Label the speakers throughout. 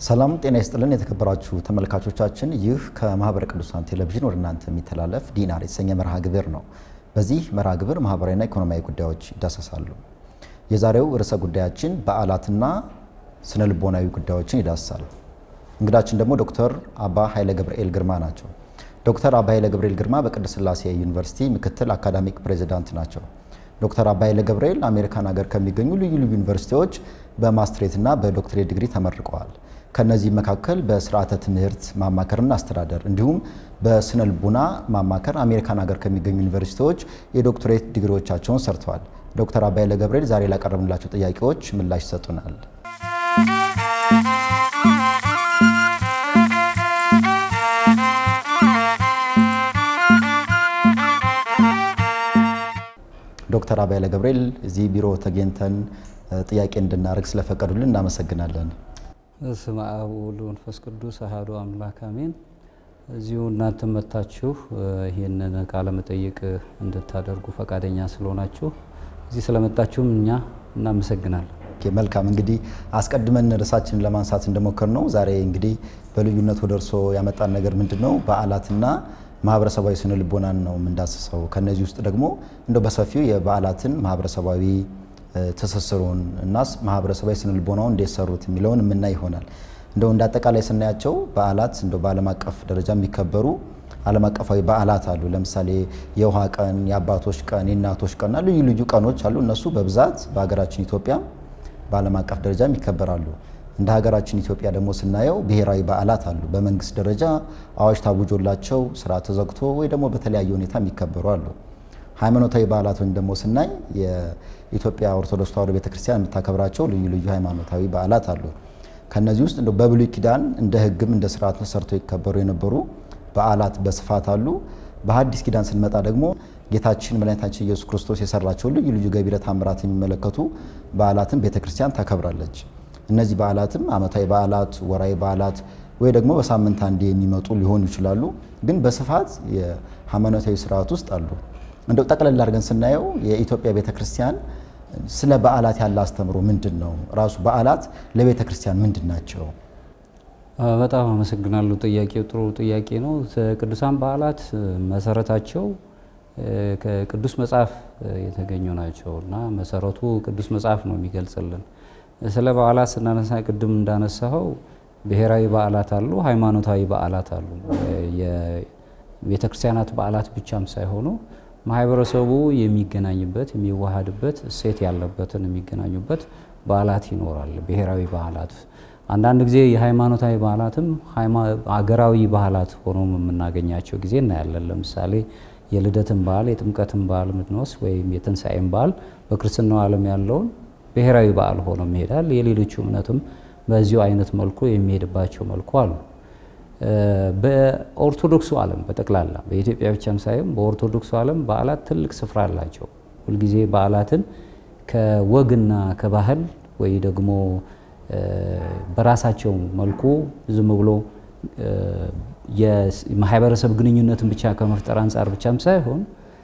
Speaker 1: ሰላም ጤና ይስጥልን የተከበራችሁ ተመልካቾቻችን፣ ይህ ከማህበረ ቅዱሳን ቴሌቪዥን ወደ እናንተ የሚተላለፍ ዲናር የተሰኘ መርሃ ግብር ነው። በዚህ መርሃ ግብር ማህበራዊና ኢኮኖሚያዊ ጉዳዮች ይዳሰሳሉ። የዛሬው ርዕሰ ጉዳያችን በዓላትና ስነ ልቦናዊ ጉዳዮችን ይዳስሳል። እንግዳችን ደግሞ ዶክተር አባ ኃይለ ገብርኤል ግርማ ናቸው። ዶክተር አባ ኃይለ ገብርኤል ግርማ በቅድስት ሥላሴ ዩኒቨርሲቲ ምክትል አካዳሚክ ፕሬዚዳንት ናቸው። ዶክተር አባ ኃይለ ገብርኤል አሜሪካን ሀገር ከሚገኙ ልዩ ልዩ ዩኒቨርሲቲዎች በማስትሬትና በዶክትሬት ዲግሪ ተመርቀዋል። ከነዚህ መካከል በስርዓተ ትምህርት ማማከርና አስተዳደር እንዲሁም በስነ ልቡና ማማከር አሜሪካን ሀገር ከሚገኙ ዩኒቨርሲቲዎች የዶክትሬት ዲግሪዎቻቸውን ሰርተዋል። ዶክተር አባ ኃይለ ገብርኤል ዛሬ ላቀረብንላቸው ጥያቄዎች ምላሽ ይሰጡናል። ዶክተር አባ ኃይለ ገብርኤል እዚህ ቢሮ ተገኝተን ጥያቄ እንድናደርግ ስለፈቀዱልን እናመሰግናለን።
Speaker 2: በስመ አብ ወወልድ ወመንፈስ ቅዱስ አሐዱ አምላክ አሜን። እዚሁ እናንተ መታችሁ ይህንን ቃለ መጠይቅ እንድታደርጉ ፈቃደኛ ስለሆናችሁ እዚህ ስለመጣችሁም እኛ እናመሰግናለን።
Speaker 1: ኦኬ፣ መልካም እንግዲህ አስቀድመን ርዕሳችንን ለማንሳት እንደሞከር ነው ዛሬ እንግዲህ በልዩነት ወደ እርስዎ ያመጣን ነገር ምንድን ነው? በዓላትና ማህበረሰባዊ ስነ ልቦናን ነው የምንዳስሰው። ከነዚህ ውስጥ ደግሞ እንደው በሰፊው የበዓላትን ማህበረሰባዊ ትስስሩን እና ማህበረሰባዊ ስነ ልቦናውን እንዴት ሰሩት የሚለውን የምናይ ይሆናል። እንደው እንደ አጠቃላይ ስናያቸው በዓላት እንደው በዓለም አቀፍ ደረጃ የሚከበሩ ዓለም አቀፋዊ በዓላት አሉ። ለምሳሌ የውሃ ቀን፣ የአባቶች ቀን፣ የእናቶች ቀንና ልዩ ልዩ ቀኖች አሉ። እነሱ በብዛት በሀገራችን ኢትዮጵያ በዓለም አቀፍ ደረጃም ይከበራሉ። እንደ ሀገራችን ኢትዮጵያ ደግሞ ስናየው ብሔራዊ በዓላት አሉ። በመንግስት ደረጃ አዋጅ ታውጆላቸው ስራ ተዘግቶ ወይ ደግሞ በተለያየ ሁኔታ የሚከበሩ አሉ። ሃይማኖታዊ በዓላት ወይም ደግሞ ስናይ የኢትዮጵያ ኦርቶዶክስ ተዋሕዶ ቤተክርስቲያን የምታከብራቸው ልዩ ልዩ ሃይማኖታዊ በዓላት አሉ። ከነዚህ ውስጥ እንደው በብሉይ ኪዳን እንደ ሕግም እንደ ስርዓት ተሰርተው ይከበሩ የነበሩ በዓላት በስፋት አሉ። በሐዲስ ኪዳን ስንመጣ ደግሞ ጌታችን መድኃኒታችን ኢየሱስ ክርስቶስ የሰራቸው ልዩ ልዩ ገቢረ ተአምራት የሚመለከቱ በዓላትን ቤተክርስቲያን ታከብራለች። እነዚህ በዓላትም ዓመታዊ በዓላት፣ ወራዊ በዓላት ወይ ደግሞ በሳምንት አንዴ የሚመጡ ሊሆኑ ይችላሉ። ግን በስፋት የሃይማኖታዊ ስርዓት ውስጥ አሉ። እንደው ጠቅለል አድርገን ስናየው የኢትዮጵያ ቤተ ክርስቲያን ስለ በዓላት ያለ አስተምሮ ምንድን ነው? ራሱ በዓላት ለቤተ ክርስቲያን ምንድን ናቸው?
Speaker 2: በጣም አመሰግናለሁ። ጥያቄው ጥሩ ጥያቄ ነው። ቅዱሳን በዓላት መሰረታቸው ከቅዱስ መጽሐፍ የተገኙ ናቸው እና መሰረቱ ቅዱስ መጽሐፍ ነው የሚገልጽልን። ስለ በዓላት ስናነሳ ቅድም እንዳነሳኸው ብሔራዊ በዓላት አሉ፣ ሃይማኖታዊ በዓላት አሉ። የቤተ ክርስቲያናት በዓላት ብቻም ሳይሆኑ ማህበረሰቡ የሚገናኝበት የሚዋሃድበት እሴት ያለበትን የሚገናኙበት በዓላት ይኖራል። ብሔራዊ በዓላት አንዳንድ ጊዜ የሃይማኖታዊ በዓላትም አገራዊ በዓላት ሆኖ የምናገኛቸው ጊዜ እናያለን። ለምሳሌ የልደትን በዓል የጥምቀትን በዓል ምንወስድ ወይም የትንሣኤን በዓል በክርስትናው ዓለም ያለውን ብሔራዊ በዓል ሆኖ ይሄዳል። የሌሎቹ እምነትም በዚሁ አይነት መልኩ የሚሄድባቸው መልኩ አሉ። በኦርቶዶክሱ ዓለም በጠቅላላ በኢትዮጵያ ብቻም ሳይሆን በኦርቶዶክሱ ዓለም በዓላት ትልቅ ስፍራ አላቸው። ሁልጊዜ በዓላትን ከወግና ከባህል ወይ ደግሞ በራሳቸው መልኩ ዝም ብሎ የማህበረሰብ ግንኙነትን ብቻ ከመፍጠር አንጻር ብቻም ሳይሆን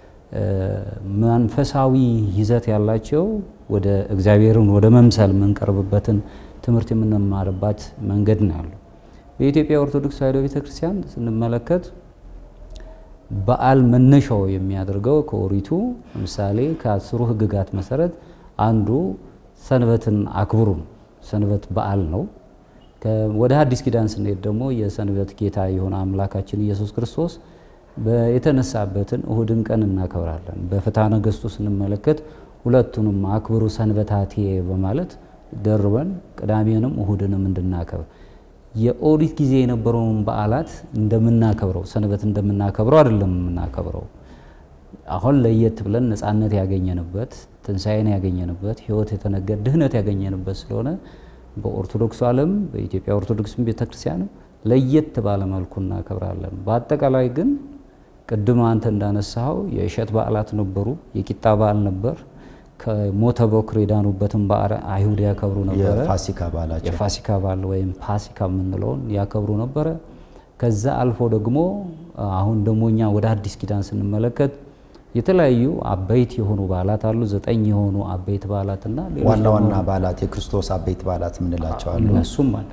Speaker 2: መንፈሳዊ ይዘት ያላቸው ወደ እግዚአብሔርን ወደ መምሰል የምንቀርብበትን ትምህርት የምንማርባት መንገድ ነው ያለው። በኢትዮጵያ ኦርቶዶክስ ተዋሕዶ ቤተክርስቲያን ስንመለከት በዓል መነሻው የሚያደርገው ከኦሪቱ ለምሳሌ ከአስሩ ሕግጋት መሰረት አንዱ ሰንበትን አክብሩ ነው። ሰንበት በዓል ነው። ወደ ሐዲስ ኪዳን ስንሄድ ደግሞ የሰንበት ጌታ የሆነ አምላካችን ኢየሱስ ክርስቶስ የተነሳበትን እሁድን ቀን እናከብራለን። በፍትሐ ነገሥቱ ስንመለከት ሁለቱንም አክብሩ ሰንበታቴ በማለት ደርበን ቅዳሜንም እሁድንም እንድናከብር የኦሪት ጊዜ የነበረውን በዓላት እንደምናከብረው ሰንበት እንደምናከብረው አይደለም የምናከብረው። አሁን ለየት ብለን ነፃነት ያገኘንበት ትንሣኤን ያገኘንበት ሕይወት የተነገር ድህነት ያገኘንበት ስለሆነ በኦርቶዶክሱ ዓለም በኢትዮጵያ ኦርቶዶክስ ቤተክርስቲያንም ለየት ባለ መልኩ እናከብራለን። በአጠቃላይ ግን ቅድም አንተ እንዳነሳኸው የእሸት በዓላት ነበሩ። የቂጣ በዓል ነበር። ከሞተ በኩር የዳኑበትን በዓል አይሁድ ያከብሩ ነበረ።
Speaker 1: የፋሲካ በዓላቸው
Speaker 2: የፋሲካ በዓል ወይም ፓሲካ የምንለውን ያከብሩ ነበረ። ከዛ አልፎ ደግሞ አሁን ደግሞ እኛ ወደ አዲስ ኪዳን ስንመለከት የተለያዩ አበይት የሆኑ በዓላት አሉ። ዘጠኝ የሆኑ አበይት በዓላትና ሌሎች
Speaker 1: ዋና
Speaker 2: ደግሞ
Speaker 1: ዋና በዓላት የክርስቶስ አበይት በዓላት የምንላቸው አሉ።
Speaker 2: እነሱም ማለት ነው።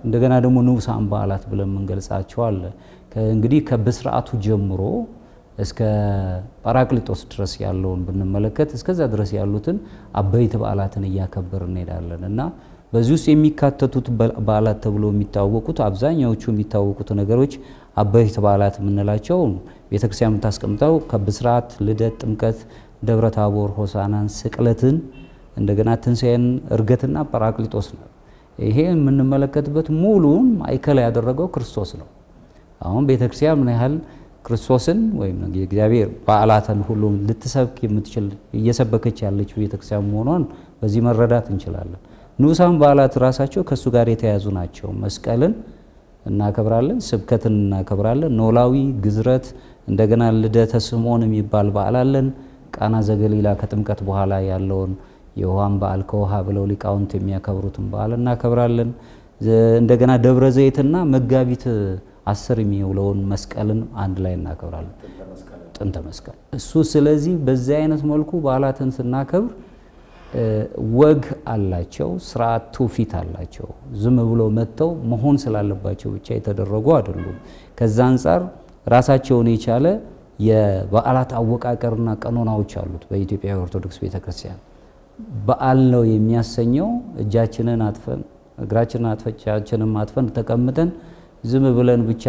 Speaker 2: እንደገና ደግሞ ንዑሳን በዓላት ብለን የምንገልጻቸው አለ። እንግዲህ ከብስርዓቱ ጀምሮ እስከ ጳራቅሊጦስ ድረስ ያለውን ብንመለከት እስከዛ ድረስ ያሉትን አበይት በዓላትን እያከበር እንሄዳለን እና በዚህ ውስጥ የሚካተቱት በዓላት ተብሎ የሚታወቁት አብዛኛዎቹ የሚታወቁት ነገሮች አበይት በዓላት የምንላቸው ቤተክርስቲያን የምታስቀምጠው ከብስርዓት፣ ልደት፣ ጥምቀት፣ ደብረ ታቦር፣ ሆሳናን፣ ስቅለትን፣ እንደገና ትንሣኤን፣ እርገትና ጳራቅሊጦስ ነው። ይሄ የምንመለከትበት ሙሉን ማዕከል ያደረገው ክርስቶስ ነው። አሁን ቤተክርስቲያን ምን ያህል ክርስቶስን ወይም የእግዚአብሔር በዓላትን ሁሉ ልትሰብክ የምትችል እየሰበከች ያለችው ቤተክርስቲያን መሆኗን በዚህ መረዳት እንችላለን። ንዑሳን በዓላት ራሳቸው ከእሱ ጋር የተያያዙ ናቸው። መስቀልን እናከብራለን፣ ስብከትን እናከብራለን፣ ኖላዊ፣ ግዝረት፣ እንደገና ልደተ ስምዖን የሚባል በዓል አለን። ቃና ዘገሊላ ከጥምቀት በኋላ ያለውን የውሃን በዓል ከውሃ ብለው ሊቃውንት የሚያከብሩትን በዓል እናከብራለን። እንደገና ደብረ ዘይትና መጋቢት አስር የሚውለውን መስቀልን አንድ ላይ እናከብራለን። ጥንተ መስቀል እሱ። ስለዚህ በዚህ አይነት መልኩ በዓላትን ስናከብር ወግ አላቸው፣ ስርዓት ትውፊት አላቸው። ዝም ብሎ መጥተው መሆን ስላለባቸው ብቻ የተደረጉ አይደሉም። ከዛ አንጻር ራሳቸውን የቻለ የበዓላት አወቃቀርና ቀኖናዎች አሉት። በኢትዮጵያ ኦርቶዶክስ ቤተክርስቲያን በዓል ነው የሚያሰኘው እጃችንን አጥፈን እግራችንን አጥፈቻችንን አጥፈን ተቀምጠን ዝም ብለን ብቻ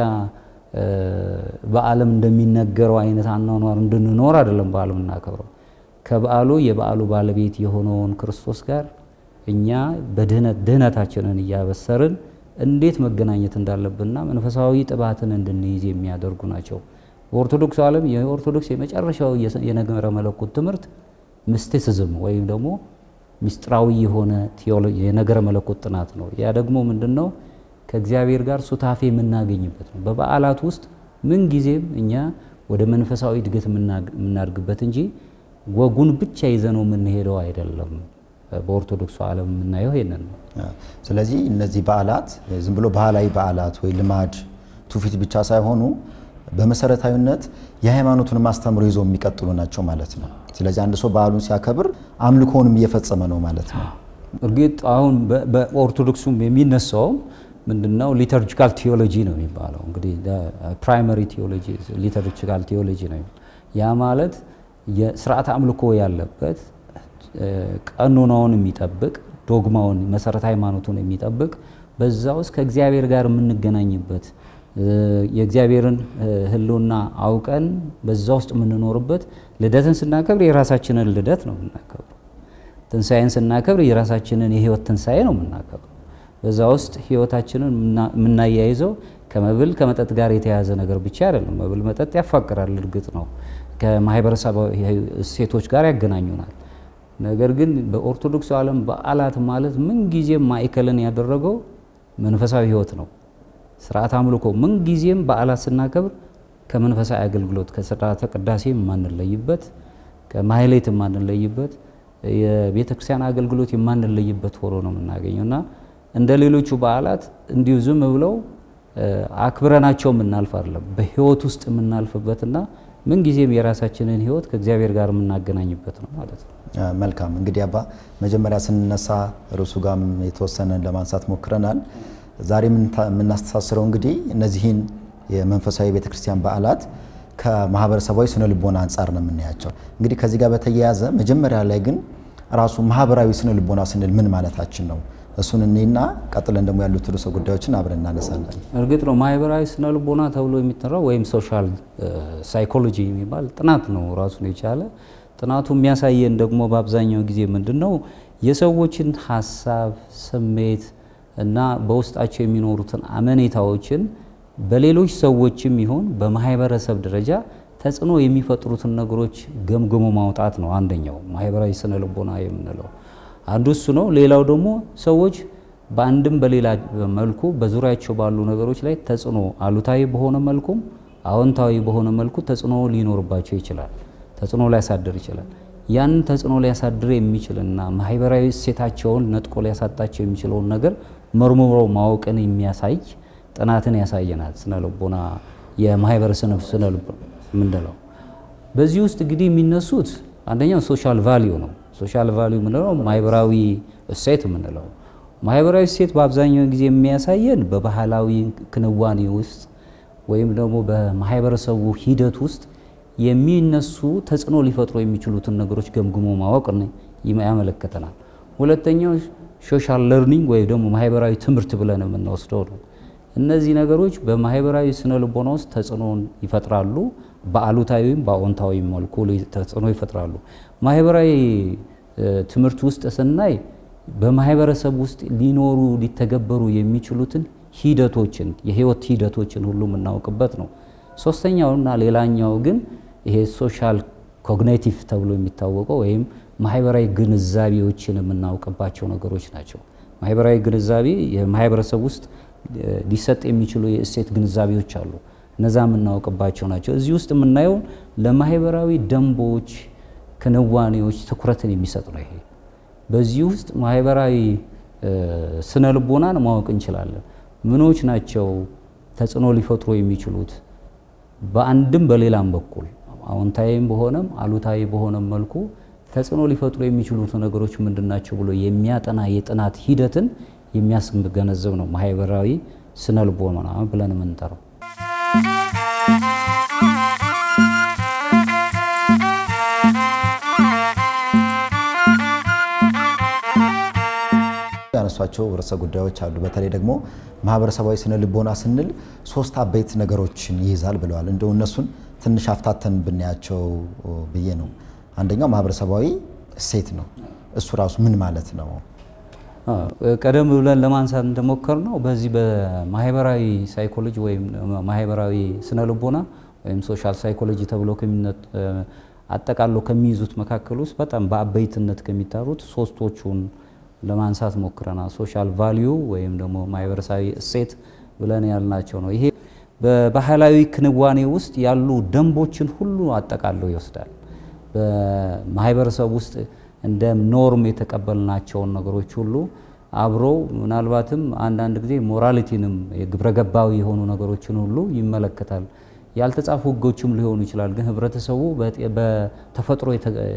Speaker 2: በዓለም እንደሚነገረው አይነት አኗኗር እንድንኖር አይደለም በዓል የምናከብረው። ከበዓሉ የበዓሉ ባለቤት የሆነውን ክርስቶስ ጋር እኛ በድህነት ድህነታችንን እያበሰርን እንዴት መገናኘት እንዳለብንና መንፈሳዊ ጥባትን እንድንይዝ የሚያደርጉ ናቸው። በኦርቶዶክስ ዓለም የኦርቶዶክስ የመጨረሻው የነገረ መለኮት ትምህርት ምስቲሲዝም ወይም ደግሞ ምስጢራዊ የሆነ የነገረ መለኮት ጥናት ነው። ያ ደግሞ ምንድን ነው? ከእግዚአብሔር ጋር ሱታፌ የምናገኝበት ነው። በበዓላት ውስጥ ምን ጊዜም እኛ ወደ መንፈሳዊ እድገት የምናድግበት እንጂ ወጉን ብቻ ይዘነው የምንሄደው አይደለም። በኦርቶዶክሱ ዓለም የምናየው ይሄንን ነው።
Speaker 1: ስለዚህ እነዚህ በዓላት ዝም ብሎ ባህላዊ በዓላት ወይ ልማድ ትውፊት ብቻ ሳይሆኑ በመሰረታዊነት የሃይማኖቱን ማስተምሮ ይዘው የሚቀጥሉ ናቸው ማለት ነው። ስለዚህ አንድ ሰው በዓሉን ሲያከብር አምልኮውንም እየፈጸመ ነው ማለት ነው።
Speaker 2: እርግጥ አሁን በኦርቶዶክሱም የሚነሳውም ምንድነው ሊተርጂካል ቴዎሎጂ ነው የሚባለው። እንግዲህ ፕራይመሪ ቴዎሎጂ ሊተርጂካል ቴዎሎጂ ነው። ያ ማለት የስርዓት አምልኮ ያለበት ቀኖናውን የሚጠብቅ ዶግማውን መሰረተ ሃይማኖቱን የሚጠብቅ በዛ ውስጥ ከእግዚአብሔር ጋር የምንገናኝበት የእግዚአብሔርን ሕልውና አውቀን በዛ ውስጥ የምንኖርበት ልደትን ስናከብር የራሳችንን ልደት ነው የምናከብረው። ትንሣኤን ስናከብር የራሳችንን የህይወት ትንሣኤ ነው የምናከብረው። በዛ ውስጥ ህይወታችንን የምናያይዘው ከመብል ከመጠጥ ጋር የተያያዘ ነገር ብቻ አይደለም። መብል መጠጥ ያፋቅራል፣ እርግጥ ነው ከማህበረሰባዊ እሴቶች ጋር ያገናኙናል። ነገር ግን በኦርቶዶክስ ዓለም በዓላት ማለት ምንጊዜም ማዕከልን ያደረገው መንፈሳዊ ህይወት ነው። ስርዓት አምልኮ ምንጊዜም በዓላት ስናከብር ከመንፈሳዊ አገልግሎት ከስርዓተ ቅዳሴ የማንለይበት ከማህሌት የማንለይበት የቤተ ክርስቲያን አገልግሎት የማንለይበት ሆኖ ነው የምናገኘው እና እንደ ሌሎቹ በዓላት እንዲሁ ዝም ብለው አክብረናቸው የምናልፍ አይደለም። በህይወት ውስጥ የምናልፍበትና ምንጊዜም የራሳችንን ህይወት ከእግዚአብሔር ጋር የምናገናኝበት ነው ማለት ነው።
Speaker 1: መልካም እንግዲህ አባ መጀመሪያ ስንነሳ ርዕሱ ጋም የተወሰነን ለማንሳት ሞክረናል። ዛሬ የምናስተሳስረው እንግዲህ እነዚህን የመንፈሳዊ ቤተክርስቲያን በዓላት ከማህበረሰባዊ ስነ ልቦና አንጻር ነው የምናያቸው። እንግዲህ ከዚህ ጋር በተያያዘ መጀመሪያ ላይ ግን ራሱ ማህበራዊ ስነ ልቦና ስንል ምን ማለታችን ነው? እሱን እኔና ቀጥለን ደግሞ ያሉት ርዕሰ ጉዳዮችን አብረን እናነሳለን።
Speaker 2: እርግጥ ነው ማህበራዊ ስነ ልቦና ተብሎ የሚጠራው ወይም ሶሻል ሳይኮሎጂ የሚባል ጥናት ነው ራሱን የቻለ ጥናቱ የሚያሳየን ደግሞ በአብዛኛው ጊዜ ምንድን ነው የሰዎችን ሀሳብ፣ ስሜት እና በውስጣቸው የሚኖሩትን አመኔታዎችን በሌሎች ሰዎችም ይሁን በማህበረሰብ ደረጃ ተጽዕኖ የሚፈጥሩትን ነገሮች ገምግሞ ማውጣት ነው አንደኛው ማህበራዊ ስነ ልቦና የምንለው አንዱ እሱ ነው። ሌላው ደግሞ ሰዎች በአንድም በሌላ መልኩ በዙሪያቸው ባሉ ነገሮች ላይ ተጽዕኖ አሉታዊ በሆነ መልኩም አዎንታዊ በሆነ መልኩ ተጽዕኖ ሊኖርባቸው ይችላል። ተጽዕኖ ሊያሳድር ይችላል። ያንን ተጽዕኖ ሊያሳድር የሚችልና ማህበራዊ እሴታቸውን ነጥቆ ሊያሳጣቸው የሚችለውን ነገር መርምሮ ማወቅን የሚያሳይ ጥናትን ያሳየናል። ስነ ልቦና የማህበረሰብ ስነ ልቦና የምንለው በዚህ ውስጥ እንግዲህ የሚነሱት አንደኛው ሶሻል ቫሊዩ ነው። ሶሻል ቫሊዩ የምንለው ማህበራዊ እሴት የምንለው፣ ማህበራዊ እሴት በአብዛኛው ጊዜ የሚያሳየን በባህላዊ ክንዋኔ ውስጥ ወይም ደግሞ በማህበረሰቡ ሂደት ውስጥ የሚነሱ ተጽዕኖ ሊፈጥሩ የሚችሉትን ነገሮች ገምግሞ ማወቅ ያመለክተናል። ሁለተኛው ሶሻል ለርኒንግ ወይም ደግሞ ማህበራዊ ትምህርት ብለን የምንወስደው ነው። እነዚህ ነገሮች በማህበራዊ ስነ ልቦና ውስጥ ተጽዕኖን ይፈጥራሉ። በአሉታዊም በአዎንታዊም መልኩ ተጽዕኖ ይፈጥራሉ። ማህበራዊ ትምህርት ውስጥ ስናይ በማህበረሰብ ውስጥ ሊኖሩ ሊተገበሩ የሚችሉትን ሂደቶችን የህይወት ሂደቶችን ሁሉ የምናውቅበት ነው። ሶስተኛውና ሌላኛው ግን ይሄ ሶሻል ኮግኒቲቭ ተብሎ የሚታወቀው ወይም ማህበራዊ ግንዛቤዎችን የምናውቅባቸው ነገሮች ናቸው። ማህበራዊ ግንዛቤ የማህበረሰብ ውስጥ ሊሰጥ የሚችሉ የእሴት ግንዛቤዎች አሉ። እነዛ የምናውቅባቸው ናቸው። እዚህ ውስጥ የምናየው ለማህበራዊ ደንቦች፣ ክንዋኔዎች ትኩረትን የሚሰጥ ነው። ይሄ በዚህ ውስጥ ማህበራዊ ስነ ልቦናን ማወቅ እንችላለን። ምኖች ናቸው ተጽዕኖ ሊፈጥሩ የሚችሉት በአንድም በሌላም በኩል አዎንታዊም በሆነም አሉታዊ በሆነም መልኩ ተጽዕኖ ሊፈጥሩ የሚችሉት ነገሮች ምንድን ናቸው ብሎ የሚያጠና የጥናት ሂደትን የሚያስገነዝብ ነው ማህበራዊ ስነ ልቦና ብለን የምንጠራው።
Speaker 1: ያነሷቸው ርዕሰ ጉዳዮች አሉ። በተለይ ደግሞ ማህበረሰባዊ ስነ ልቦና ስንል ሶስት አበይት ነገሮችን ይይዛል ብለዋል። እንደው እነሱን ትንሽ አፍታተን ብናያቸው ብዬ ነው። አንደኛው ማህበረሰባዊ እሴት ነው። እሱ ራሱ ምን ማለት ነው?
Speaker 2: ቀደም ብለን ለማንሳት እንደሞከር ነው በዚህ በማህበራዊ ሳይኮሎጂ ወይም ማህበራዊ ስነ ልቦና ወይም ሶሻል ሳይኮሎጂ ተብሎ አጠቃሎ ከሚይዙት መካከል ውስጥ በጣም በአበይትነት ከሚጠሩት ሶስቶቹን ለማንሳት ሞክረናል። ሶሻል ቫሊዩ ወይም ደግሞ ማህበረሰባዊ እሴት ብለን ያልናቸው ነው። ይሄ በባህላዊ ክንዋኔ ውስጥ ያሉ ደንቦችን ሁሉ አጠቃሎ ይወስዳል። በማህበረሰብ ውስጥ እንደ ኖርም የተቀበልናቸውን ነገሮች ሁሉ አብሮ ምናልባትም አንዳንድ ጊዜ ሞራሊቲንም የግብረ ገባዊ የሆኑ ነገሮችን ሁሉ ይመለከታል። ያልተጻፉ ሕጎችም ሊሆኑ ይችላል። ግን ህብረተሰቡ በተፈጥሮ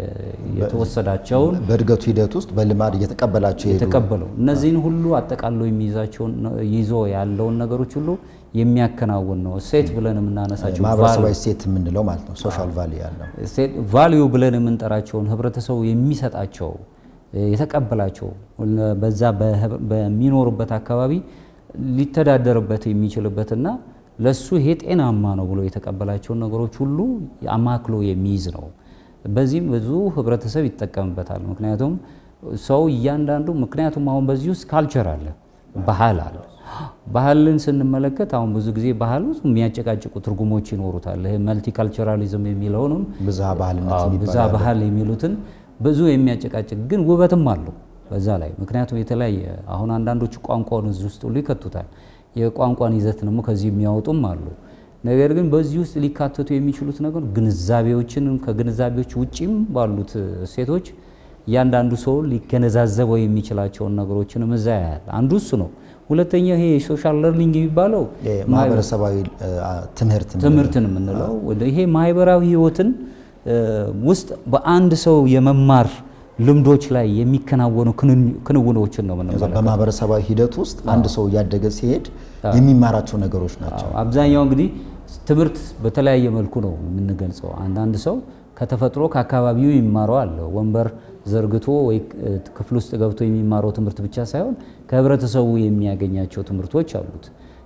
Speaker 2: የተወሰዳቸውን
Speaker 1: በእድገቱ ሂደት ውስጥ በልማድ እየተቀበላቸው የሄዱ
Speaker 2: የተቀበለው እነዚህን ሁሉ አጠቃሎ የሚይዛቸውን ይዞ ያለውን ነገሮች ሁሉ የሚያከናውን ነው እሴት ብለን የምናነሳቸው
Speaker 1: ማህበረሰባዊ እሴት የምንለው ማለት ነው። ሶሻል ቫሊ ያለው
Speaker 2: ቫሊዩ ብለን የምንጠራቸውን ህብረተሰቡ የሚሰጣቸው የተቀበላቸው በዛ በሚኖርበት አካባቢ ሊተዳደርበት የሚችልበትና ለሱ ይሄ ጤናማ ነው ብሎ የተቀበላቸውን ነገሮች ሁሉ አማክሎ የሚይዝ ነው። በዚህም ብዙ ህብረተሰብ ይጠቀምበታል። ምክንያቱም ሰው እያንዳንዱ ምክንያቱም አሁን በዚህ ውስጥ ካልቸር አለ፣ ባህል አለ። ባህልን ስንመለከት አሁን ብዙ ጊዜ ባህል ብዙ የሚያጨቃጭቁ ትርጉሞች ይኖሩታል። ይሄ መልቲካልቸራሊዝም የሚለውንም
Speaker 1: ብዝሃ ባህልነት
Speaker 2: ብዝሃ ባህል የሚሉትን ብዙ የሚያጨቃጭቅ ግን ውበትም አለው በዛ ላይ ምክንያቱም የተለያየ አሁን አንዳንዶቹ ቋንቋውን እዚህ ውስጥ ሁሉ ይከቱታል። የቋንቋን ይዘት ደግሞ ከዚህ የሚያወጡም አሉ። ነገር ግን በዚህ ውስጥ ሊካተቱ የሚችሉት ነገር ግንዛቤዎችን ከግንዛቤዎች ውጪም ባሉት እሴቶች እያንዳንዱ ሰው ሊገነዛዘበው የሚችላቸውን ነገሮችንም እዛ ያያል። አንዱ እሱ ነው። ሁለተኛ ይሄ ሶሻል ለርኒንግ የሚባለው
Speaker 1: ማህበረሰባዊ ትምህርት
Speaker 2: ትምህርትን የምንለው ይሄ ማህበራዊ ህይወትን ውስጥ በአንድ ሰው የመማር ልምዶች ላይ የሚከናወኑ ክንውኖችን ነው የምንመለከተው።
Speaker 1: በማህበረሰባዊ ሂደት ውስጥ አንድ ሰው እያደገ ሲሄድ የሚማራቸው ነገሮች ናቸው።
Speaker 2: አብዛኛው እንግዲህ ትምህርት በተለያየ መልኩ ነው የምንገልጸው። አንዳንድ ሰው ከተፈጥሮ ከአካባቢው የሚማረው አለ። ወንበር ዘርግቶ ወይ ክፍል ውስጥ ገብቶ የሚማረው ትምህርት ብቻ ሳይሆን ከህብረተሰቡ የሚያገኛቸው ትምህርቶች አሉት።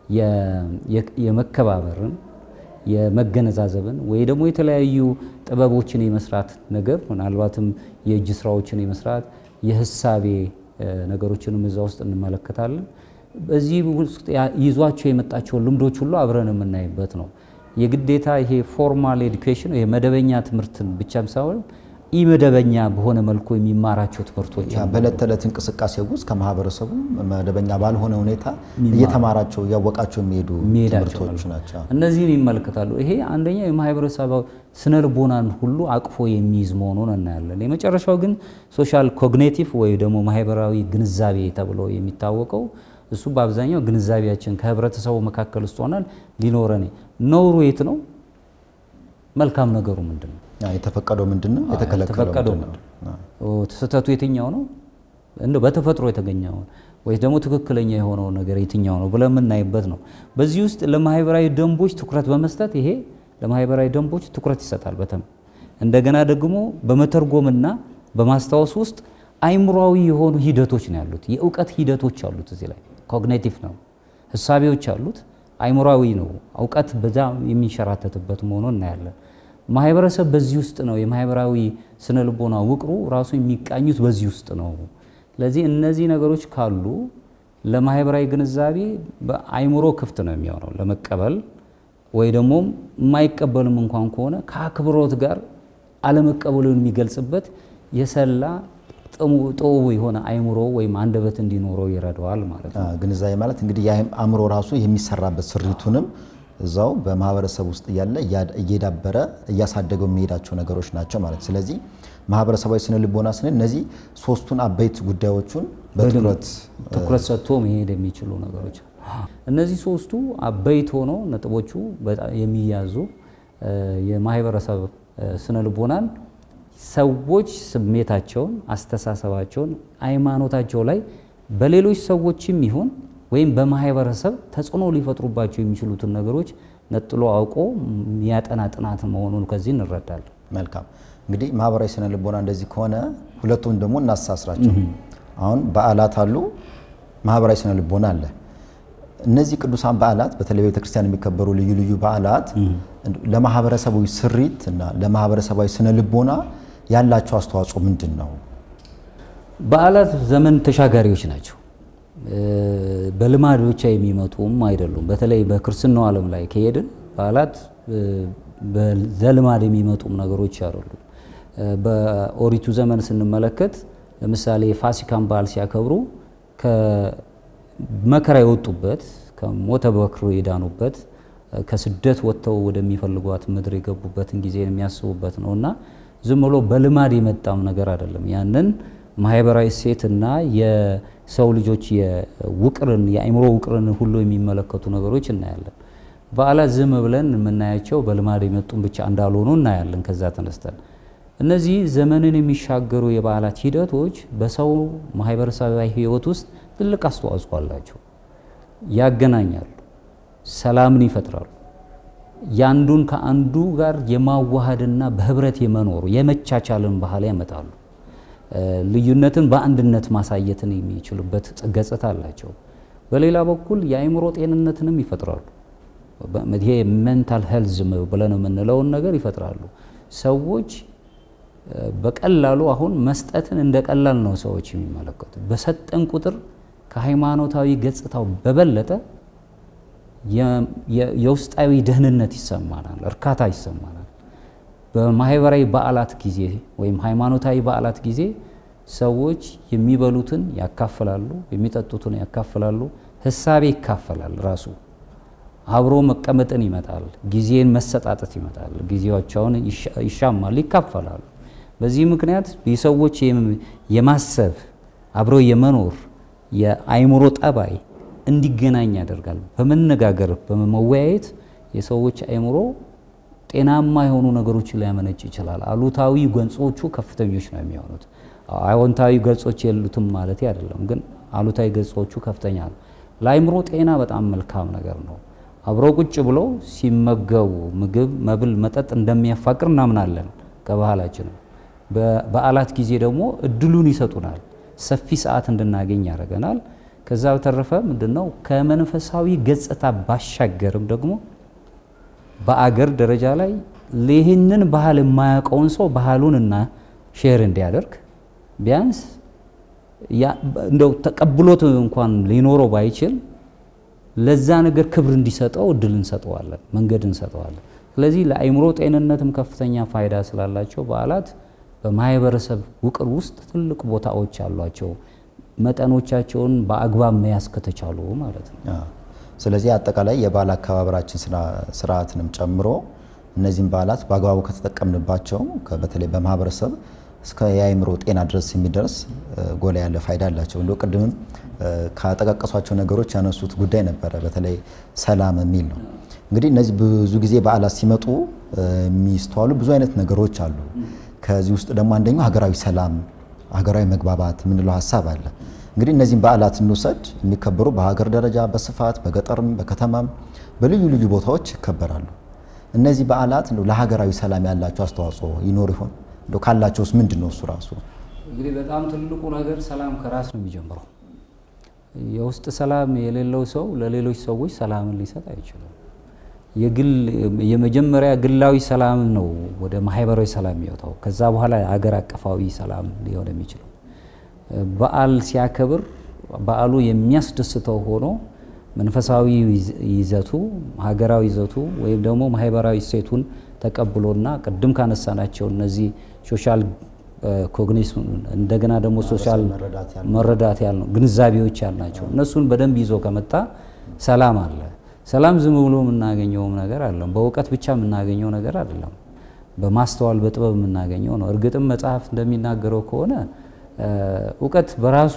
Speaker 2: የመከባበርን የመገነዛዘብን ወይ ደግሞ የተለያዩ ጥበቦችን የመስራት ነገር ምናልባትም የእጅ ስራዎችን የመስራት የህሳቤ ነገሮችንም እዛ ውስጥ እንመለከታለን። በዚህ ውስጥ ይዟቸው የመጣቸውን ልምዶች ሁሉ አብረን የምናይበት ነው። የግዴታ ይሄ ፎርማል ኤዱኬሽን ይሄ መደበኛ ትምህርትን ብቻም ሳይሆን ኢመደበኛ በሆነ መልኩ የሚማራቸው ትምህርቶች
Speaker 1: በዕለት ተዕለት እንቅስቃሴ ውስጥ ከማህበረሰቡ መደበኛ ባልሆነ ሁኔታ እየተማራቸው እያወቃቸው የሚሄዱ ትምህርቶች ናቸው።
Speaker 2: እነዚህን ይመለከታሉ። ይሄ አንደኛ የማህበረሰብ ስነ ልቦናን ሁሉ አቅፎ የሚይዝ መሆኑን እናያለን። የመጨረሻው ግን ሶሻል ኮግኔቲቭ ወይ ደግሞ ማህበራዊ ግንዛቤ ተብሎ የሚታወቀው እሱ በአብዛኛው ግንዛቤያችን ከህብረተሰቡ መካከል ውስጥ ሆነን ሊኖረን ነውሩ የት ነው? መልካም ነገሩ ምንድን ነው?
Speaker 1: የተፈቀደው ምንድን ነው? የተከለከለው ምንድን ነው?
Speaker 2: ስህተቱ የትኛው ነው? እንደ በተፈጥሮ የተገኘውን ወይስ ደግሞ ትክክለኛ የሆነው ነገር የትኛው ነው ብለን የምናይበት ነው። በዚህ ውስጥ ለማህበራዊ ደንቦች ትኩረት በመስጠት ይሄ ለማህበራዊ ደንቦች ትኩረት ይሰጣል። በተም እንደገና ደግሞ በመተርጎምና በማስታወስ ውስጥ አይምሯዊ የሆኑ ሂደቶች ነው ያሉት። የእውቀት ሂደቶች አሉት። እዚህ ላይ ኮግኔቲቭ ነው፣ ህሳቤዎች አሉት። አይምሯዊ ነው፣ እውቀት በዛ የሚንሸራተትበት መሆኑን እናያለን። ማህበረሰብ በዚህ ውስጥ ነው። የማህበራዊ ስነ ልቦና ውቅሩ ራሱ የሚቃኙት በዚህ ውስጥ ነው። ስለዚህ እነዚህ ነገሮች ካሉ ለማህበራዊ ግንዛቤ በአይምሮ ክፍት ነው የሚሆነው ለመቀበል ወይ ደግሞ የማይቀበልም እንኳን ከሆነ ከአክብሮት ጋር አለመቀበሉን የሚገልጽበት የሰላ ጥቡ የሆነ አይምሮ ወይም አንደበት እንዲኖረው ይረዳዋል ማለት ነው።
Speaker 1: ግንዛቤ ማለት እንግዲህ አእምሮ ራሱ የሚሰራበት ስሪቱንም እዛው በማህበረሰብ ውስጥ እያለ እየዳበረ እያሳደገው የሚሄዳቸው ነገሮች ናቸው ማለት። ስለዚህ ማህበረሰባዊ ስነ ልቦና ስንል እነዚህ ሶስቱን አበይት ጉዳዮቹን በትኩረት
Speaker 2: ትኩረት ሰጥቶ መሄድ የሚችሉ ነገሮች እነዚህ ሶስቱ አበይት ሆኖ ነጥቦቹ በጣም የሚያዙ የማህበረሰብ ስነ ልቦናን ሰዎች ስሜታቸውን፣ አስተሳሰባቸውን፣ ሃይማኖታቸው ላይ በሌሎች ሰዎችም ይሁን ወይም በማህበረሰብ ተጽዕኖ ሊፈጥሩባቸው የሚችሉትን ነገሮች ነጥሎ አውቆ የሚያጠና ጥናት መሆኑን ከዚህ እንረዳለን።
Speaker 1: መልካም እንግዲህ ማህበራዊ ስነ ልቦና እንደዚህ ከሆነ ሁለቱም ደግሞ እናሳስራቸው። አሁን በዓላት አሉ፣ ማህበራዊ ስነ ልቦና አለ። እነዚህ ቅዱሳን በዓላት በተለይ ቤተክርስቲያን የሚከበሩ ልዩ ልዩ በዓላት ለማህበረሰባዊ ስሪት እና ለማህበረሰባዊ ስነ ልቦና ያላቸው አስተዋጽኦ ምንድን ነው?
Speaker 2: በዓላት ዘመን ተሻጋሪዎች ናቸው። በልማድ ብቻ የሚመጡም አይደሉም። በተለይ በክርስትናው ዓለም ላይ ከሄድን በዓላት በዘልማድ የሚመጡም ነገሮች አይደሉም። በኦሪቱ ዘመን ስንመለከት ለምሳሌ የፋሲካን በዓል ሲያከብሩ ከመከራ የወጡበት ከሞተ በክር የዳኑበት ከስደት ወጥተው ወደሚፈልጓት ምድር የገቡበትን ጊዜ የሚያስቡበት ነው እና ዝም ብሎ በልማድ የመጣም ነገር አይደለም። ያንን ማህበራዊ እሴትና የሰው ልጆች የውቅርን የአእምሮ ውቅርን ሁሉ የሚመለከቱ ነገሮች እናያለን። በዓላት ዝም ብለን የምናያቸው በልማድ የመጡን ብቻ እንዳልሆኑ እናያለን። ከዛ ተነስተን እነዚህ ዘመንን የሚሻገሩ የበዓላት ሂደቶች በሰው ማህበረሰባዊ ሕይወት ውስጥ ትልቅ አስተዋጽኦ አላቸው። ያገናኛሉ፣ ሰላምን ይፈጥራሉ። ያንዱን ከአንዱ ጋር የማዋሃድና በህብረት የመኖሩ የመቻቻልን ባህል ያመጣሉ። ልዩነትን በአንድነት ማሳየትን የሚችሉበት ገጽታ አላቸው። በሌላ በኩል የአእምሮ ጤንነትንም ይፈጥራሉ። ይሄ ሜንታል ሄልዝ ብለን የምንለውን ነገር ይፈጥራሉ። ሰዎች በቀላሉ አሁን መስጠትን እንደ ቀላል ነው ሰዎች የሚመለከቱ። በሰጠን ቁጥር ከሃይማኖታዊ ገጽታው በበለጠ የውስጣዊ ደህንነት ይሰማናል፣ እርካታ ይሰማናል። በማህበራዊ በዓላት ጊዜ ወይም ሃይማኖታዊ በዓላት ጊዜ ሰዎች የሚበሉትን ያካፍላሉ፣ የሚጠጡትን ያካፍላሉ፣ ህሳቤ ይካፈላል። ራሱ አብሮ መቀመጥን ይመጣል፣ ጊዜን መሰጣጠት ይመጣል። ጊዜያቸውን ይሻማሉ፣ ይካፈላሉ። በዚህ ምክንያት የሰዎች የማሰብ አብሮ የመኖር የአእምሮ ጠባይ እንዲገናኝ ያደርጋል። በመነጋገር በመወያየት የሰዎች አእምሮ ጤናማ የሆኑ ነገሮችን ሊያመነጭ ይችላል። አሉታዊ ገጾቹ ከፍተኞች ነው የሚሆኑት። አዎንታዊ ገጾች የሉትም ማለት አይደለም፣ ግን አሉታዊ ገጾቹ ከፍተኛ ነው። ለአእምሮ ጤና በጣም መልካም ነገር ነው። አብረው ቁጭ ብለው ሲመገቡ ምግብ፣ መብል፣ መጠጥ እንደሚያፋቅር እናምናለን ከባህላችንም። በበዓላት ጊዜ ደግሞ እድሉን ይሰጡናል። ሰፊ ሰዓት እንድናገኝ ያደርገናል። ከዛ በተረፈ ምንድነው ከመንፈሳዊ ገጽታ ባሻገርም ደግሞ በአገር ደረጃ ላይ ይህንን ባህል የማያውቀውን ሰው ባህሉን እና ሼር እንዲያደርግ ቢያንስ እንደው ተቀብሎት እንኳን ሊኖረው ባይችል ለዛ ነገር ክብር እንዲሰጠው እድል እንሰጠዋለን፣ መንገድ እንሰጠዋለን። ስለዚህ ለአእምሮ ጤንነትም ከፍተኛ ፋይዳ ስላላቸው በዓላት በማህበረሰብ ውቅር ውስጥ ትልቅ ቦታዎች አሏቸው። መጠኖቻቸውን በአግባብ መያዝ ከተቻሉ ማለት ነው።
Speaker 1: ስለዚህ አጠቃላይ የበዓል አከባበራችን ስርዓትንም ጨምሮ እነዚህም በዓላት በአግባቡ ከተጠቀምንባቸው በተለይ በማህበረሰብ እስከ የአእምሮ ጤና ድረስ የሚደርስ ጎላ ያለ ፋይዳ አላቸው። እንደ ቅድምም ካጠቃቀሷቸው ነገሮች ያነሱት ጉዳይ ነበረ፣ በተለይ ሰላም የሚል ነው። እንግዲህ እነዚህ ብዙ ጊዜ በዓላት ሲመጡ የሚስተዋሉ ብዙ አይነት ነገሮች አሉ። ከዚህ ውስጥ ደግሞ አንደኛው ሀገራዊ ሰላም ሀገራዊ መግባባት የምንለው ሀሳብ አለ። እንግዲህ እነዚህም በዓላት እንውሰድ የሚከበሩ በሀገር ደረጃ በስፋት በገጠርም በከተማም በልዩ ልዩ ቦታዎች ይከበራሉ። እነዚህ በዓላት እንደው ለሀገራዊ ሰላም ያላቸው አስተዋጽኦ ይኖር ይሆን? እንደው ካላቸውስ ምንድን ነው እሱ ራሱ?
Speaker 2: እንግዲህ በጣም ትልቁ ነገር ሰላም ከራስ ነው የሚጀምረው። የውስጥ ሰላም የሌለው ሰው ለሌሎች ሰዎች ሰላምን ሊሰጥ አይችልም። የግል የመጀመሪያ ግላዊ ሰላም ነው ወደ ማህበራዊ ሰላም የሚወጣው። ከዛ በኋላ አገር አቀፋዊ ሰላም ሊሆን የሚችለው በዓል ሲያከብር በዓሉ የሚያስደስተው ሆኖ መንፈሳዊ ይዘቱ ሀገራዊ ይዘቱ ወይም ደግሞ ማህበራዊ እሴቱን ተቀብሎና ቅድም ካነሳናቸው እነዚህ ሶሻል ኮግኒሽን እንደገና ደግሞ ሶሻል መረዳት ያልነው ግንዛቤዎች ያልናቸው እነሱን በደንብ ይዞ ከመጣ ሰላም አለ። ሰላም ዝም ብሎ የምናገኘውም ነገር አለም። በእውቀት ብቻ የምናገኘው ነገር አይደለም። በማስተዋል በጥበብ የምናገኘው ነው። እርግጥም መጽሐፍ እንደሚናገረው ከሆነ እውቀት በራሱ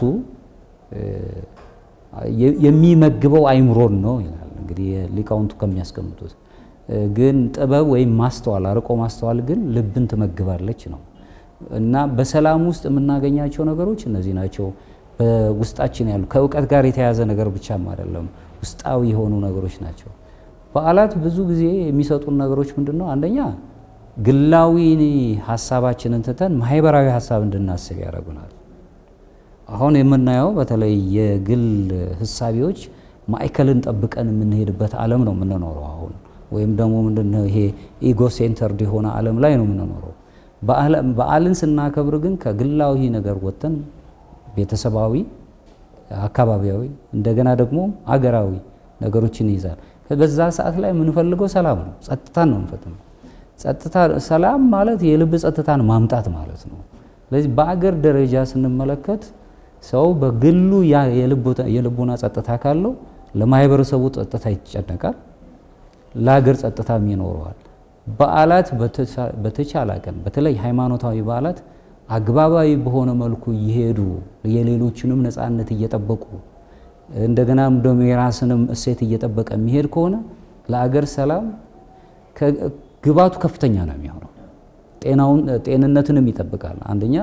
Speaker 2: የሚመግበው አይምሮን ነው ይላል። እንግዲህ ሊቃውንቱ ከሚያስቀምጡት ግን ጥበብ ወይም ማስተዋል አርቆ ማስተዋል ግን ልብን ትመግባለች ነው እና በሰላም ውስጥ የምናገኛቸው ነገሮች እነዚህ ናቸው። በውስጣችን ያሉ ከእውቀት ጋር የተያያዘ ነገር ብቻም አይደለም፣ ውስጣዊ የሆኑ ነገሮች ናቸው። በዓላት ብዙ ጊዜ የሚሰጡን ነገሮች ምንድን ነው? አንደኛ ግላዊ ሀሳባችንን ትተን ማህበራዊ ሀሳብ እንድናስብ ያደርጉናል። አሁን የምናየው በተለይ የግል ህሳቤዎች ማዕከልን ጠብቀን የምንሄድበት ዓለም ነው የምንኖረው አሁን ወይም ደግሞ ምንድነው ይሄ ኢጎ ሴንተርድ የሆነ ዓለም ላይ ነው የምንኖረው። በዓልን ስናከብር ግን ከግላዊ ነገር ወጥተን ቤተሰባዊ፣ አካባቢያዊ እንደገና ደግሞ አገራዊ ነገሮችን ይይዛል። በዛ ሰዓት ላይ የምንፈልገው ሰላም ነው፣ ጸጥታን ነው የምንፈልገው። ጸጥታ ሰላም ማለት የልብ ጸጥታን ማምጣት ማለት ነው። ስለዚህ በአገር ደረጃ ስንመለከት ሰው በግሉ የልቡና ጸጥታ ካለው ለማህበረሰቡ ጸጥታ ይጨነቃል፣ ለሀገር ጸጥታም ይኖረዋል። በዓላት በተቻለ ቀን በተለይ ሃይማኖታዊ በዓላት አግባባዊ በሆነ መልኩ እየሄዱ የሌሎችንም ነፃነት እየጠበቁ እንደገናም ደግሞ የራስንም እሴት እየጠበቀ የሚሄድ ከሆነ ለአገር ሰላም ግባቱ ከፍተኛ ነው የሚሆነው። ጤናውን ጤንነትንም ይጠብቃል። አንደኛ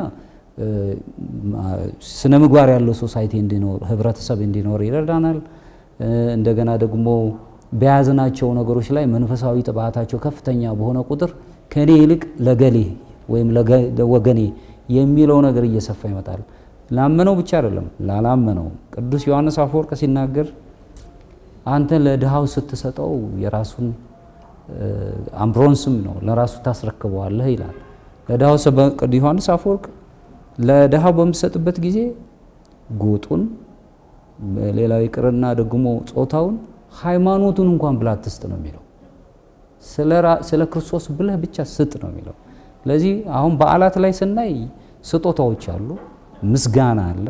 Speaker 2: ስነ ምግባር ያለው ሶሳይቲ እንዲኖር ህብረተሰብ እንዲኖር ይረዳናል። እንደገና ደግሞ በያዝናቸው ነገሮች ላይ መንፈሳዊ ጥባታቸው ከፍተኛ በሆነ ቁጥር ከኔ ይልቅ ለገሌ ወይም ለወገኔ የሚለው ነገር እየሰፋ ይመጣል። ላመነው ብቻ አይደለም ላላመነው። ቅዱስ ዮሐንስ አፈወርቅ ሲናገር አንተ ለድሃው ስትሰጠው የራሱን አምብሮንስም ነው ለራሱ ታስረክበዋለህ ይላል። ለድሃው ቅዱስ ዮሐንስ አፈወርቅ ለድሃው በምትሰጥበት ጊዜ ጎጡን፣ ሌላው ይቅርና ደግሞ ጾታውን፣ ሃይማኖቱን እንኳን ብላ አትስጥ ነው የሚለው። ስለ ክርስቶስ ብለህ ብቻ ስጥ ነው የሚለው። ስለዚህ አሁን በዓላት ላይ ስናይ ስጦታዎች አሉ፣ ምስጋና አለ፣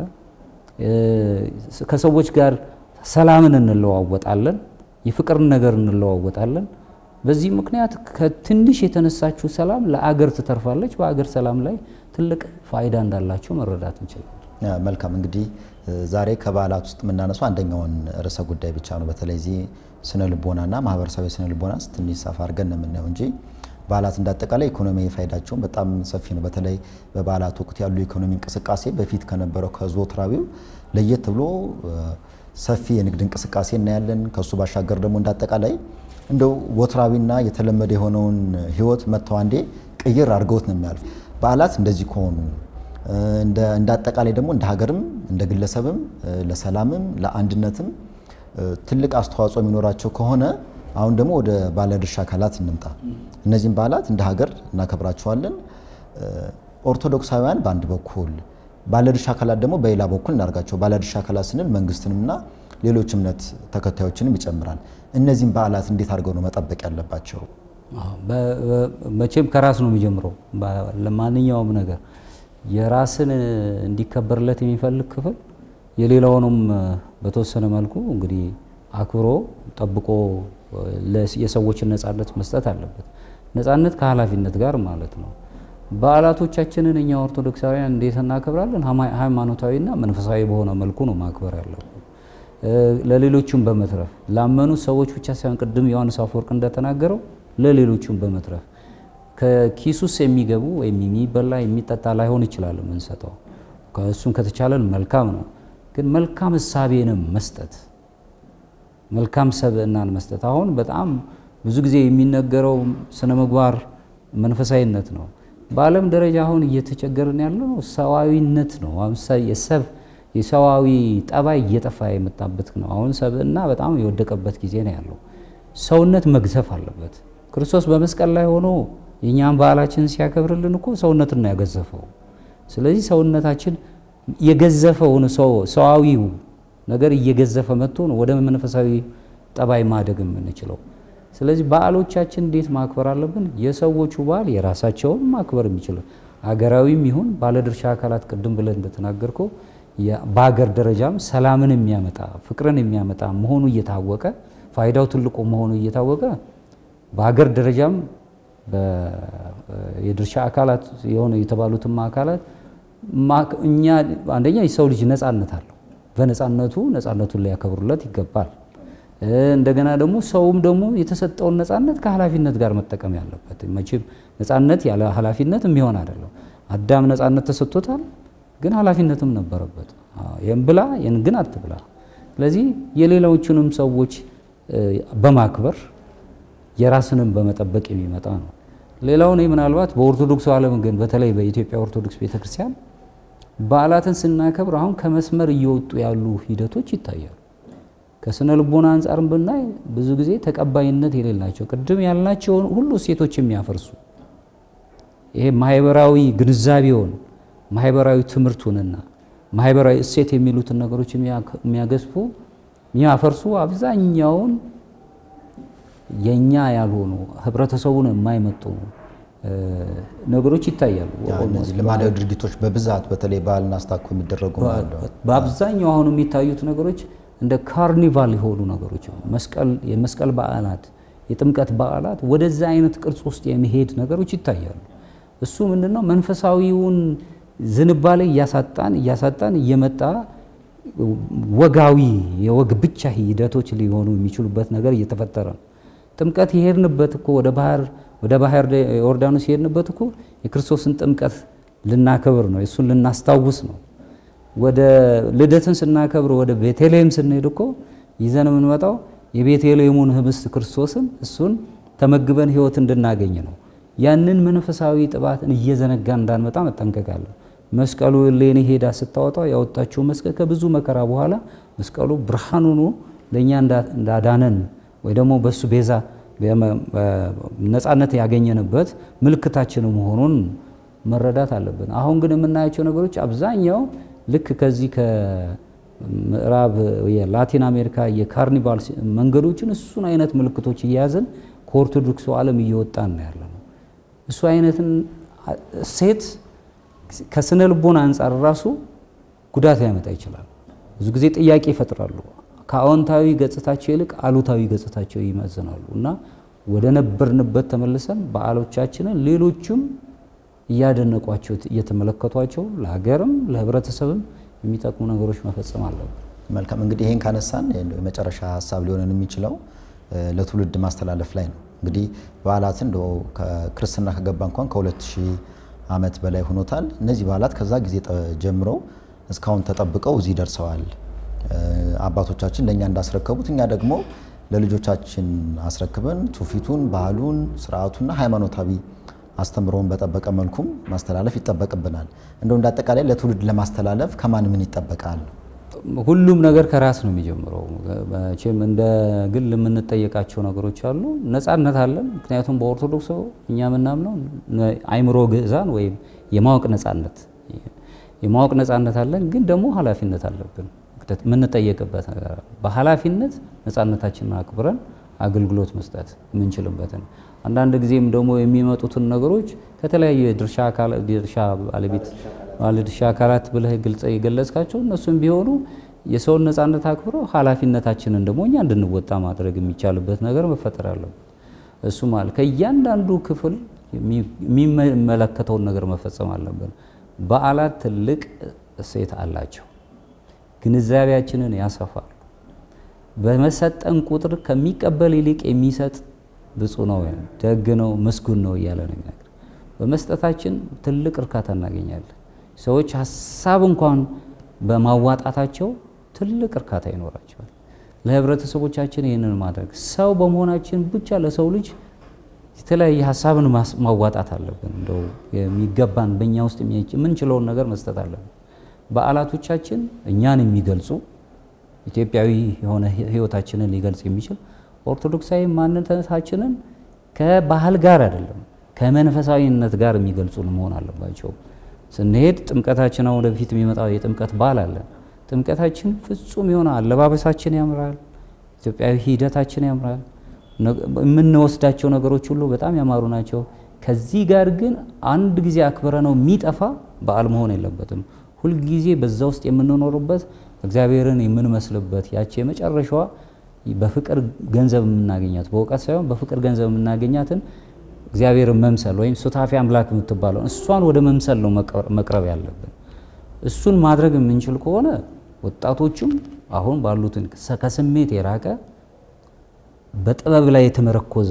Speaker 2: ከሰዎች ጋር ሰላምን እንለዋወጣለን፣ የፍቅርን ነገር እንለዋወጣለን። በዚህ ምክንያት ከትንሽ የተነሳችው ሰላም ለአገር ትተርፋለች። በአገር ሰላም ላይ ትልቅ ፋይዳ እንዳላቸው መረዳት እንችላለን።
Speaker 1: መልካም እንግዲህ ዛሬ ከበዓላት ውስጥ የምናነሳው አንደኛውን ርዕሰ ጉዳይ ብቻ ነው። በተለይ እዚህ ስነ ልቦናና ማህበረሰባዊ ስነ ልቦና ትንሽ ሰፋ አድርገን ነው የምናየው እንጂ በዓላት እንዳጠቃላይ ኢኮኖሚያዊ ፋይዳቸውን በጣም ሰፊ ነው። በተለይ በበዓላት ወቅት ያሉ የኢኮኖሚ እንቅስቃሴ በፊት ከነበረው ከዘወትራዊው ለየት ብሎ ሰፊ የንግድ እንቅስቃሴ እናያለን። ከሱ ባሻገር ደግሞ እንዳጠቃላይ እንደው ወትራዊና የተለመደ የሆነውን ህይወት መጥተው አንዴ ቅይር አድርገውት ነው የሚያልፉ። በዓላት እንደዚህ ከሆኑ እንደ አጠቃላይ ደግሞ እንደ ሀገርም እንደ ግለሰብም ለሰላምም ለአንድነትም ትልቅ አስተዋጽኦ የሚኖራቸው ከሆነ አሁን ደግሞ ወደ ባለድርሻ አካላት እንምጣ። እነዚህም በዓላት እንደ ሀገር እናከብራቸዋለን። ኦርቶዶክሳውያን በአንድ በኩል ባለድርሻ አካላት ደግሞ በሌላ በኩል እናደርጋቸው። ባለድርሻ አካላት ስንል መንግስትንምና ሌሎች እምነት ተከታዮችንም ይጨምራል። እነዚህም በዓላት እንዴት አድርገው ነው መጠበቅ ያለባቸው?
Speaker 2: መቼም ከራስ ነው የሚጀምረው። ለማንኛውም ነገር የራስን እንዲከበርለት የሚፈልግ ክፍል የሌላውንም በተወሰነ መልኩ እንግዲህ አክብሮ ጠብቆ የሰዎችን ነፃነት መስጠት አለበት። ነፃነት ከኃላፊነት ጋር ማለት ነው። በዓላቶቻችንን እኛ ኦርቶዶክሳውያን እንዴት እናከብራለን? ሃይማኖታዊና መንፈሳዊ በሆነ መልኩ ነው ማክበር ያለብን። ለሌሎቹም በመትረፍ ላመኑ ሰዎች ብቻ ሳይሆን ቅድም ዮሐንስ አፈወርቅ እንደተናገረው ለሌሎቹም በመትረፍ ከኪሱስ የሚገቡ ወይም የሚበላ የሚጠጣ ላይሆን ይችላል የምንሰጠው። ከእሱም ከተቻለን መልካም ነው። ግን መልካም እሳቤንም መስጠት መልካም ሰብዕናን መስጠት አሁን በጣም ብዙ ጊዜ የሚነገረው ስነ ምግባር መንፈሳዊነት ነው። በዓለም ደረጃ አሁን እየተቸገርን ያለው ሰዋዊነት ነው። የሰብ የሰዋዊ ጠባይ እየጠፋ የመጣበት ነው። አሁን ሰብዕና በጣም የወደቀበት ጊዜ ነው ያለው። ሰውነት መግዘፍ አለበት። ክርስቶስ በመስቀል ላይ ሆኖ የእኛም በዓላችንን ሲያከብርልን እኮ ሰውነትን ነው ያገዘፈው። ስለዚህ ሰውነታችን የገዘፈውን ሰዋዊው ነገር እየገዘፈ መጥቶ ነው ወደ መንፈሳዊ ጠባይ ማደግ የምንችለው። ስለዚህ በዓሎቻችን እንዴት ማክበር አለብን? የሰዎቹ በዓል የራሳቸውን ማክበር የሚችሉ አገራዊም ይሁን ባለድርሻ አካላት ቅድም ብለን እንደተናገርከው በሀገር ደረጃም ሰላምን የሚያመጣ ፍቅርን የሚያመጣ መሆኑ እየታወቀ ፋይዳው ትልቁ መሆኑ እየታወቀ በሀገር ደረጃም የድርሻ አካላት የሆነ የተባሉትም አካላት እኛ አንደኛ የሰው ልጅ ነጻነት አለው። በነጻነቱ ነጻነቱን ሊያከብሩለት ይገባል። እንደገና ደግሞ ሰውም ደግሞ የተሰጠውን ነጻነት ከኃላፊነት ጋር መጠቀም ያለበት። መቼም ነጻነት ያለ ኃላፊነት የሚሆን አይደለም። አዳም ነጻነት ተሰጥቶታል፣ ግን ኃላፊነትም ነበረበት። ይህን ብላ ይህን ግን አትብላ። ስለዚህ የሌሎቹንም ሰዎች በማክበር የራስንም በመጠበቅ የሚመጣ ነው። ሌላው እኔ ምናልባት በኦርቶዶክሱ ዓለም ግን በተለይ በኢትዮጵያ ኦርቶዶክስ ቤተክርስቲያን በዓላትን ስናከብር አሁን ከመስመር እየወጡ ያሉ ሂደቶች ይታያሉ። ከስነ ልቦና አንጻርም ብናይ ብዙ ጊዜ ተቀባይነት የሌላቸው ቅድም ያልናቸውን ሁሉ እሴቶች የሚያፈርሱ ይሄ ማህበራዊ ግንዛቤውን ማህበራዊ ትምህርቱንና ማህበራዊ እሴት የሚሉትን ነገሮች የሚያገዝፉ የሚያፈርሱ አብዛኛውን የኛ ያልሆኑ ህብረተሰቡን የማይመጡ ነገሮች ይታያሉ።
Speaker 1: ልማዳዊ ድርጊቶች በብዛት በተለይ ባህልና አስታኮ የሚደረጉ
Speaker 2: በአብዛኛው አሁን የሚታዩት ነገሮች እንደ ካርኒቫል የሆኑ ነገሮች መስቀል የመስቀል በዓላት፣ የጥምቀት በዓላት ወደዛ አይነት ቅርጽ ውስጥ የሚሄድ ነገሮች ይታያሉ። እሱ ምንድነው መንፈሳዊውን ዝንባሌ እያሳጣን እያሳጣን እየመጣ ወጋዊ የወግ ብቻ ሂደቶች ሊሆኑ የሚችሉበት ነገር እየተፈጠረ ነው። ጥምቀት የሄድንበት እኮ ወደ ባህር ወደ ባህር ዮርዳኖስ የሄድንበት እኮ የክርስቶስን ጥምቀት ልናከብር ነው፣ እሱን ልናስታውስ ነው። ወደ ልደትን ስናከብር ወደ ቤተልሔም ስንሄድ እኮ ይዘን የምንመጣው የቤተልሔሙን ህብስት ክርስቶስን እሱን ተመግበን ህይወት እንድናገኝ ነው። ያንን መንፈሳዊ ጥባትን እየዘነጋ እንዳንመጣ መጠንቀቅ አለ። መስቀሉ እሌኒ ሄዳ ስታወጣው ያወጣችው መስቀል ከብዙ መከራ በኋላ መስቀሉ ብርሃን ሆኖ ለእኛ እንዳዳነን ወይ ደግሞ በእሱ ቤዛ ነፃነት ያገኘንበት ምልክታችን መሆኑን መረዳት አለብን። አሁን ግን የምናያቸው ነገሮች አብዛኛው ልክ ከዚህ ከምዕራብ የላቲን አሜሪካ የካርኒቫል መንገዶችን እሱን አይነት ምልክቶች እየያዘን ከኦርቶዶክሱ ዓለም እየወጣን ነው ያለ ነው። እሱ አይነትን ሴት ከስነ ልቦና አንጻር ራሱ ጉዳት ሊያመጣ ይችላል። ብዙ ጊዜ ጥያቄ ይፈጥራሉ። ከአዎንታዊ ገጽታቸው ይልቅ አሉታዊ ገጽታቸው ይመዝናሉ እና ወደ ነበርንበት ተመልሰን በዓሎቻችንን ሌሎችም እያደነቋቸው እየተመለከቷቸው ለሀገርም ለሕብረተሰብም የሚጠቅሙ ነገሮች መፈጸም አለብን።
Speaker 1: መልካም እንግዲህ ይህን ካነሳን የመጨረሻ ሀሳብ ሊሆነን የሚችለው ለትውልድ ማስተላለፍ ላይ ነው። እንግዲህ በዓላትን እንደው ከክርስትና ከገባ እንኳን ከሁለት ሺህ ዓመት በላይ ሆኖታል። እነዚህ በዓላት ከዛ ጊዜ ጀምረው እስካሁን ተጠብቀው እዚህ ደርሰዋል። አባቶቻችን ለእኛ እንዳስረከቡት እኛ ደግሞ ለልጆቻችን አስረክበን ትውፊቱን፣ ባህሉን፣ ስርዓቱና ሃይማኖታዊ አስተምሮውን በጠበቀ መልኩም ማስተላለፍ ይጠበቅብናል። እንደው እንደ አጠቃላይ ለትውልድ ለማስተላለፍ ከማን ምን ይጠበቃል?
Speaker 2: ሁሉም ነገር ከራስ ነው የሚጀምረው። መቼም እንደ ግል የምንጠየቃቸው ነገሮች አሉ። ነጻነት አለን። ምክንያቱም በኦርቶዶክስ እኛ የምናምነው አይምሮ ግዕዛን ወይም የማወቅ ነጻነት የማወቅ ነጻነት አለን። ግን ደግሞ ኃላፊነት አለብን የምንጠየቅበት ነገር አለ። በኃላፊነት ነጻነታችንን አክብረን አገልግሎት መስጠት የምንችልበትን አንዳንድ ጊዜም ደግሞ የሚመጡትን ነገሮች ከተለያዩ የድርሻ ባለቤት ባለድርሻ አካላት ብለህ ግልጽ የገለጽካቸው እነሱም ቢሆኑ የሰውን ነጻነት አክብረው ኃላፊነታችንን ደግሞ እኛ እንድንወጣ ማድረግ የሚቻልበት ነገር መፈጠር አለበት። እሱ ማለት ከእያንዳንዱ ክፍል የሚመለከተውን ነገር መፈጸም አለብን። በዓላት ትልቅ እሴት አላቸው። ግንዛቤያችንን ያሰፋሉ። በመሰጠን ቁጥር ከሚቀበል ይልቅ የሚሰጥ ብፁዕ ነው፣ ደግ ነው፣ ምስጉን ነው እያለ ነው የሚነግር። በመስጠታችን ትልቅ እርካታ እናገኛለን። ሰዎች ሀሳብ እንኳን በማዋጣታቸው ትልቅ እርካታ ይኖራቸዋል። ለህብረተሰቦቻችን ይህንን ማድረግ ሰው በመሆናችን ብቻ ለሰው ልጅ የተለያየ ሀሳብን ማዋጣት አለብን። እንደው የሚገባን በእኛ ውስጥ የምንችለውን ነገር መስጠት አለብን። በዓላቶቻችን እኛን የሚገልጹ ኢትዮጵያዊ የሆነ ህይወታችንን ሊገልጽ የሚችል ኦርቶዶክሳዊ ማንነታችንን ከባህል ጋር አይደለም ከመንፈሳዊነት ጋር የሚገልጹን መሆን አለባቸው። ስንሄድ ጥምቀታችን አሁን ወደፊት የሚመጣው የጥምቀት በዓል አለ። ጥምቀታችን ፍጹም የሆነ አለባበሳችን ያምራል። ኢትዮጵያዊ ሂደታችን ያምራል። የምንወስዳቸው ነገሮች ሁሉ በጣም ያማሩ ናቸው። ከዚህ ጋር ግን አንድ ጊዜ አክብረ ነው የሚጠፋ በዓል መሆን የለበትም። ሁልጊዜ በዛ ውስጥ የምንኖርበት እግዚአብሔርን የምንመስልበት ያቺ የመጨረሻዋ በፍቅር ገንዘብ የምናገኛት በእውቀት ሳይሆን በፍቅር ገንዘብ የምናገኛትን እግዚአብሔርን መምሰል ወይም ሱታፊ አምላክ የምትባለው እሷን ወደ መምሰል ነው መቅረብ ያለብን። እሱን ማድረግ የምንችል ከሆነ ወጣቶቹም አሁን ባሉትን ከስሜት የራቀ በጥበብ ላይ የተመረኮዘ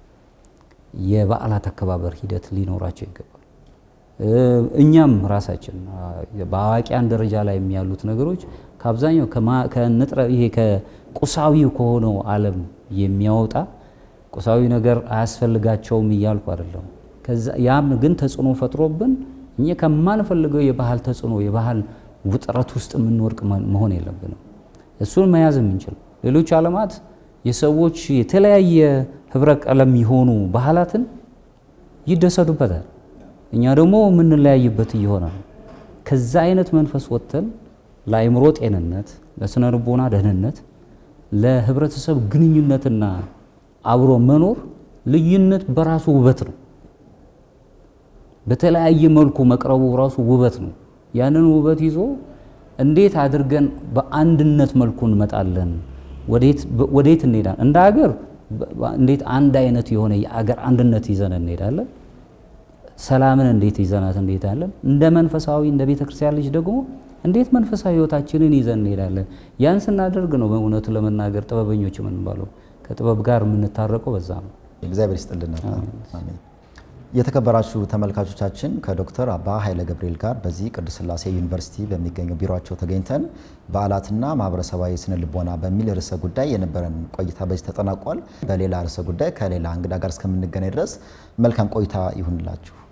Speaker 2: የበዓላት አከባበር ሂደት ሊኖራቸው ይገባል። እኛም ራሳችን በአዋቂያን ደረጃ ላይ የሚያሉት ነገሮች ከአብዛኛው ከንጥረ ይሄ ከቁሳዊው ከሆነው ዓለም የሚያወጣ ቁሳዊ ነገር አያስፈልጋቸውም እያልኩ አይደለም። ያም ግን ተጽዕኖ ፈጥሮብን እኛ ከማንፈልገው የባህል ተጽዕኖ የባህል ውጥረት ውስጥ የምንወድቅ መሆን የለብንም። እሱን መያዝ የምንችል ሌሎች ዓለማት የሰዎች የተለያየ ህብረ ቀለም የሆኑ ባህላትን ይደሰቱበታል። እኛ ደግሞ የምንለያይበት እየሆነ ነው። ከዛ አይነት መንፈስ ወጥተን ለአእምሮ ጤንነት፣ ለስነ ልቦና ደህንነት፣ ለህብረተሰብ ግንኙነትና አብሮ መኖር ልዩነት በራሱ ውበት ነው። በተለያየ መልኩ መቅረቡ ራሱ ውበት ነው። ያንን ውበት ይዞ እንዴት አድርገን በአንድነት መልኩ እንመጣለን? ወዴት እንሄዳለን? እንደ ሀገር እንዴት አንድ አይነት የሆነ የአገር አንድነት ይዘን እንሄዳለን? ሰላምን እንዴት ይዘናት እንሄዳለን? እንደ መንፈሳዊ እንደ ቤተ ክርስቲያን ልጅ ደግሞ እንዴት መንፈሳዊ ህይወታችንን ይዘን እንሄዳለን? ያን ስናደርግ ነው በእውነቱ ለመናገር ጥበበኞች የምንባለው። ከጥበብ ጋር የምንታረቀው በዛ ነው።
Speaker 1: እግዚአብሔር ይስጥልን። አሜን። የተከበራችሁ ተመልካቾቻችን ከዶክተር አባ ኃይለ ገብርኤል ጋር በዚህ ቅዱስ ሥላሴ ዩኒቨርሲቲ በሚገኘው ቢሮቸው ተገኝተን በዓላትና ማህበረሰባዊ ስነ ልቦና በሚል ርዕሰ ጉዳይ የነበረን ቆይታ በዚህ ተጠናቋል። በሌላ ርዕሰ ጉዳይ ከሌላ እንግዳ ጋር እስከምንገናኝ ድረስ መልካም ቆይታ ይሁንላችሁ።